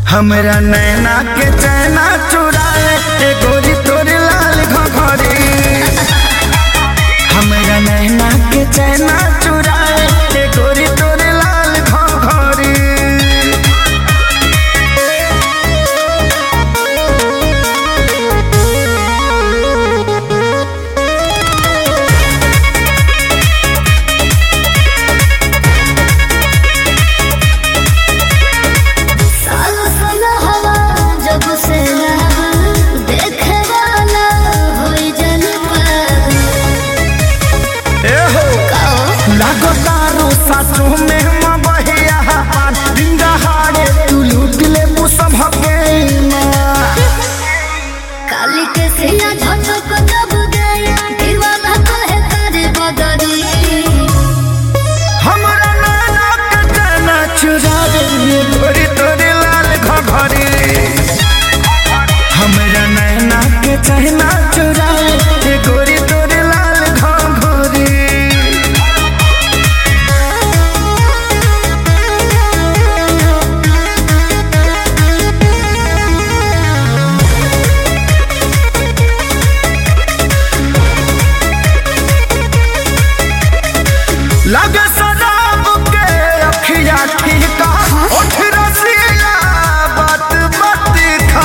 हमरा नैना के चैना चुराए ए गोरी तोरे लाल घघरी हमरा नैना के चैना चुराए ए गोरी तोरे लाल घघरी साल साल हवा जब से लहर देखे वाला होई जन पर ए हो कहो लागो तारो सासु में मबहिया पान डिंगा हारे तू लूट ले मुसभ के काली के सिया झटक जब गया दीवाना कहे करे बदरी हमरा नैना के चैना चुराए ए गोरी तोरे लाल घघरी हमरा नैना के चैना चुराए ए गोरी तोरे लाल घघरी लगे शराब के अखिया ठीका उठ रसिया बात मत खा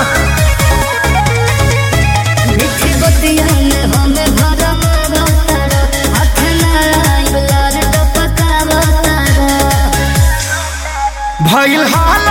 मिठी बतिया में हमें भरम रतारा हाथ लड़ाई लार टपका बतारा भइल हाल